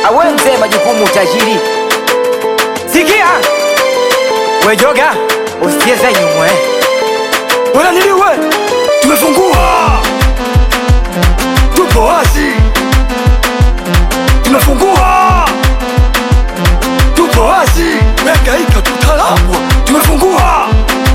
awe mzee majukumu tajiri sikia wejoga usicheze nyumwe Wala niliwe tumefungua, tupo wazi, tumefungua, tupo wazi, megaika tutalambwa, tumefungua,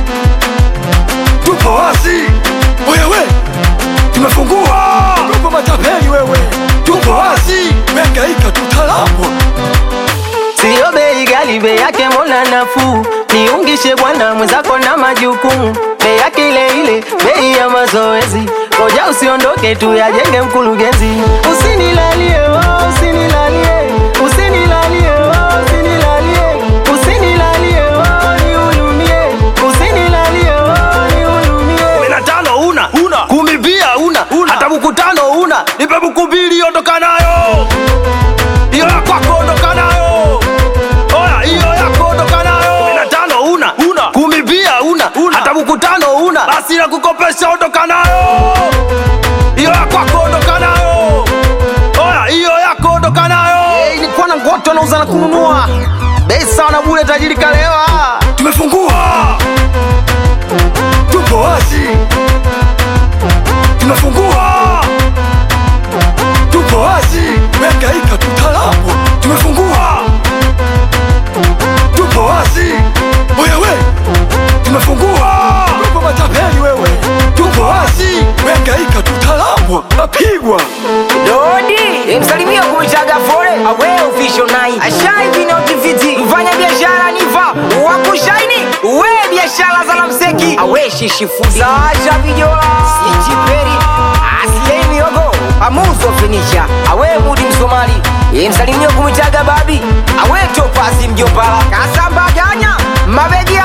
tupo wazi, wewe tumefungua, tupo matapeli wewe, tupo wazi, megaika tutalambwa. Siyo bei ghali, bei yake mbona nafuu? Niungishe bwana mwenzako na majukumu, bei yake ile ile, bei ya mazoezi. Ngoja usiondoke tu yajenge mkurugenzi. Usinilalie oh, usinilalie, usinilalie oh, usinilalie, usinilalie oh, nihurumie, usinilalie oh, nihurumie. kumi na tano una una kumi pia una hata buku tano una nipe buku mbili ondoka nayo hiyo ya kwako ondoka nayo oya hiyo yako ondoka nayo kumi na tano una una kumi pia una hata buku tano una basi na kukopesha ondoka nayo hiyo ya kwako ondoka nayo oya hiyo yako ondoka nayo hey, nilikuwa na ngoto nauza na kununua bei sawa na bure tajiri kalewa tumefungua, tupo wazi, tumefungua, tupo wazi, megaika tutalambwa, tumefungua, tupo wazi, wewe tumefungua, tupo matapeli wewe, tupo wazi, megaika tutalambwa, napigwa dodi msalimia kumichaga fore awe official nai ashai vinotiviti mfanya biashara niva wakushaini we biashara za lamseki awe shishifudi sacha vijola sichiperi asiei miogo amuzo finisha awe mudi msomali msalimia kumitaga babi awe topasi mjombala kasambaganya mabegi